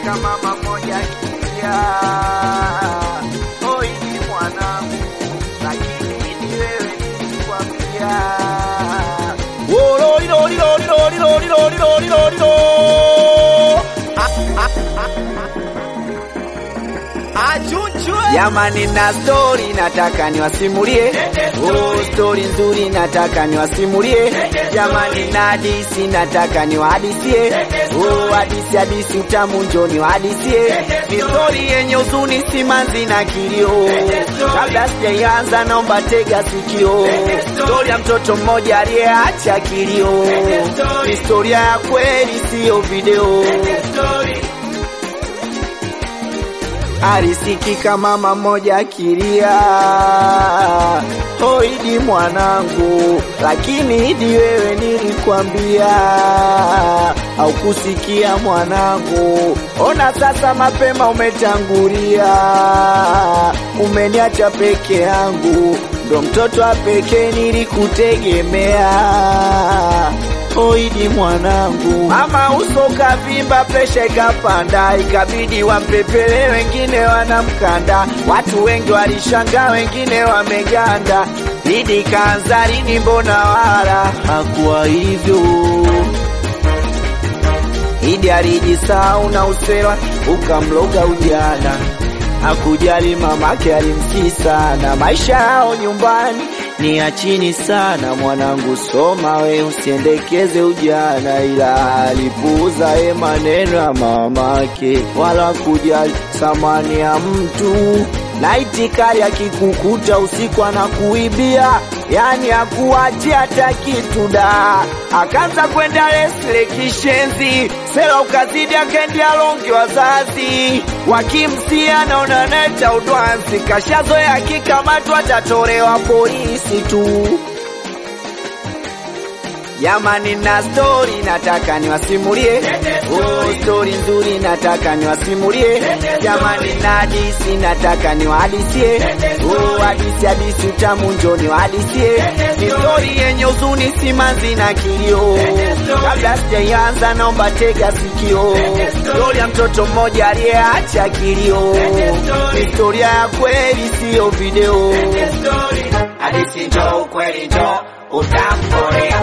Nasikitika mama moja akilia, oi ni mwanangu, lakini ni wewe nilikwambia. Oh, lori, lori, lori, lori, lori, lori, lori, lori, lori. Achunchwe. Jamani, na stori nataka niwasimulie, oh, stori nzuri nataka niwasimulie. Jamani, na hadisi nataka niwahadisie, oh, hadisi hadisi utamu njo niwahadisie. Ni stori yenye huzuni, simanzi na kilio. Kabla sijaianza, naomba tega sikio. Stori ya mtoto mmoja aliyeacha kilio, historia ya kweli, siyo video. Alisikika mama moja akilia, oidi mwanangu, lakini idi wewe nilikwambia, haukusikia mwanangu. Ona sasa mapema umetangulia, umeniacha peke yangu, ndo mtoto wa pekee nilikutegemea oidi mwanangu. Mama uso kavimba, presha ikapanda, ikabidi wampepele, wengine wanamkanda. Watu wengi walishangaa, wengine wameganda. Idi kaanza lini? Mbona wala hakuwa hivyo. Idi alijisahau na usera ukamloga ujana, hakujali mamake alimsii sana. Maisha yao nyumbani ni ya chini sana. Mwanangu soma we, usiendekeze ujana, ila alipuuza ye maneno ya mamake, wala kujali thamani ya mtu na itikari akikukuta usiku anakuibia, yani akuachia hata kitu da. Akaanza kwenda lesle kishenzi, sela ukazidi, akaendea longi wazazi wakimsia, naona neta udwanzi, kashazoea akikamatwa atatolewa polisi tu. Jamani, na stori nataka niwasimulie, oh, stori nzuri nataka niwasimulie. Jamani, na hadisi nataka niwahadisie, oh, hadisi hadisi utamu njo niwahadisie. Ni stori yenye huzuni, simanzi na kilio. Kabla sijaianza, naomba tega sikio. Stori ya mtoto mmoja aliyeacha kilio, historia ya kweli, siyo video. Hadithi njo ukweli njo utamkorea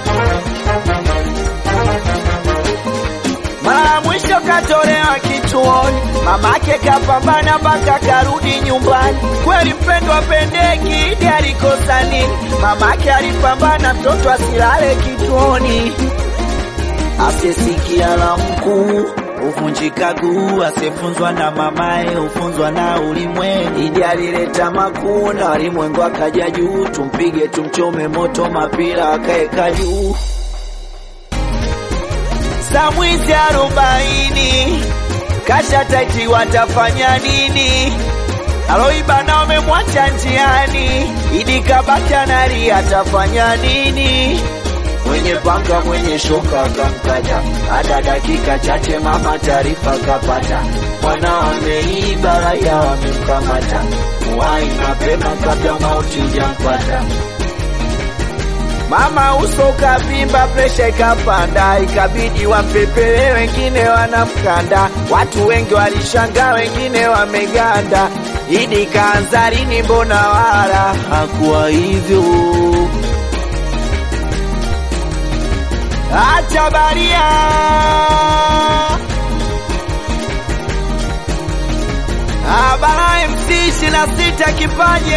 Mara ya mwisho katolewa kituoni, mamake kapambana mpaka karudi nyumbani. Kweli mpendwa pendeki, Idi alikosa nini? Mamake alipambana mtoto asilale kituoni, asiyesikia la mkuu huvunjika guu, asiyefunzwa na mamaye hufunzwa na ulimwengu. Idi alileta makuu na walimwengu akaja juu, tumpige tumchome moto, mapira akaeka juu saa mwizi arobaini kasha taiti, watafanya nini? Aloiba na wamemwacha njiani, Idi kabaki analia, atafanya nini? Mwenye panga mwenye shoka akamkata, hata dakika chache mama taarifa kapata, mwana ameiba, raia wamemkamata, muwai mapema kabla mauti hujampata. Mama uso ukavimba, presha ikapanda, ikabidi wampepele, wengine wanamkanda. Watu wengi walishangaa, wengine wameganda. Idi kaanza lini? Mbona wala hakuwa hivyo. Acha baria Abara MC ishirini na sita kipaje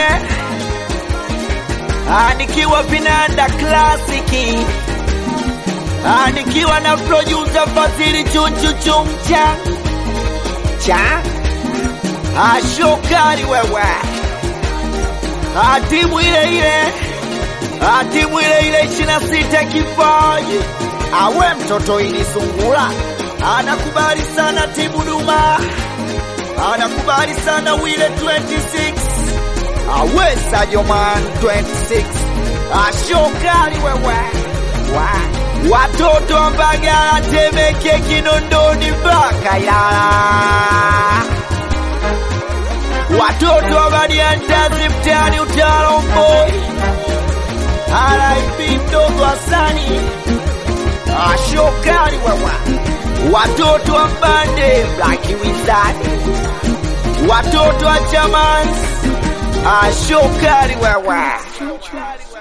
Ah, nikiwa vinanda klasiki Ah, nikiwa na producer Fadhili Chuchu Chumcha cha Ah, shokari wewe Ah, timu ile ile Ah, timu ile ile ishirini na sita kipaji awe mtoto ili sungula anakubali sana timu Duma anakubali sana wile 26 awesa joman 26 ashokali wewe wa watoto wa Mbagala, Temeke, Kinondoni mpaka Ilala, watoto wa Badiantazi mtaani Utalomboi, RIP mdogo Hasani ashokali wewe watoto wa mbande Black Wizard, watoto wa Chamans, ashokari wewe